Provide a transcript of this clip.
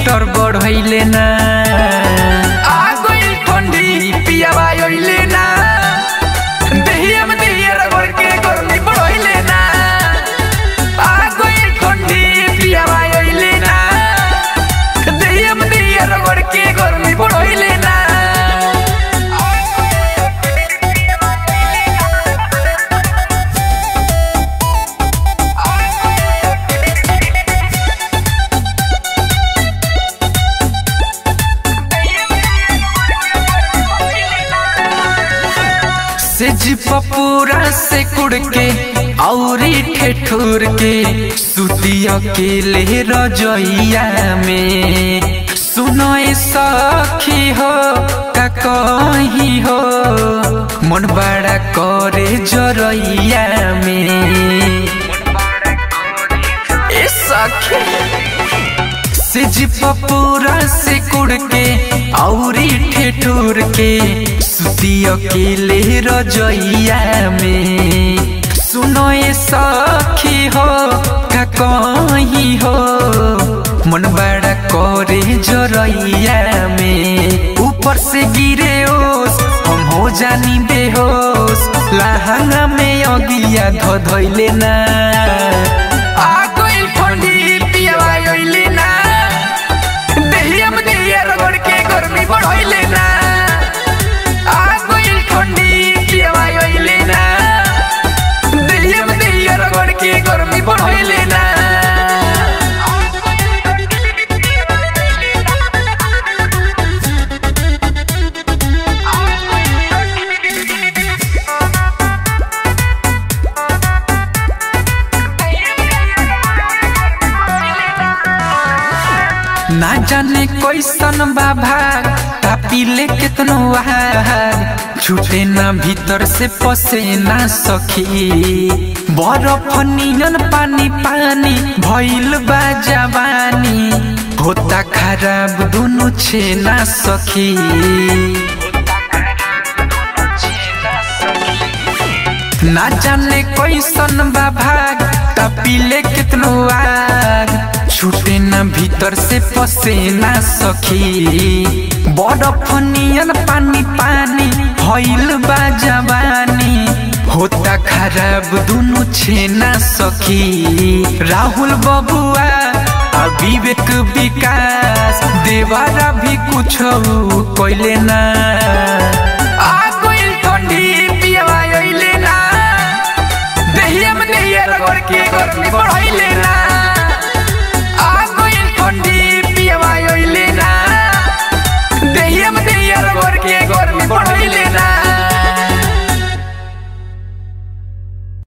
metre बढ़ैले ना आ गइल ठंडी पियावा ओइले ना देहिया में देहिया रगड़ के गर्मी बढ़ैले ना आ गइल ठंडी पियावा ओइले ना देहिया में देहिया रगड़ के गर्मी बढ़ैले ना सेज पपूरा से कुड़ के औरी ठेठुर के सुती अकेले रजइया में सुनो ए सखी हो का कही हो मन बड़ा करे जरइया में ए सखी सिज पपूरा से कुड़ के औरी ठेठुर के सुती अकेले रजइया में सुनो ए सखी हो का कही हो मन बड़ा करे जरइया में ऊपर से गिरे ओस हम हो जानी बेहोश लहंगा में अगिया धो धोइले ना आ गइल ठंडी पियावा ओइले ना देहिया में देहिया रगड़ के गर्मी बढ़ैले ना आ गइल ठंडी पियावा ओइले ना देहिया में देहिया रगड़ के गर्मी बढ़ैले ना ना जाने कैसन बा भाग पीले कितनो आग छूटे ना भीतर से पसे ना सखी बरफ नियन पानी पानी भइल बा जवानी होता खराब दुनु छे ना सखी ना जाने कैसन बा भाग पीले कितनो आग छूटे न भीतर से पसे ना सखी बरफ नियन पानी पानी भइल बा जवानी होता खराब दुनु छे ना सखी राहुल बबुआ आ विवेक विकास देवारा भी कुछ कैले ना आ गइल ठंडी पियावा ओइले ना देहिया में देहिया रगड़ के गर्मी बढ़ैले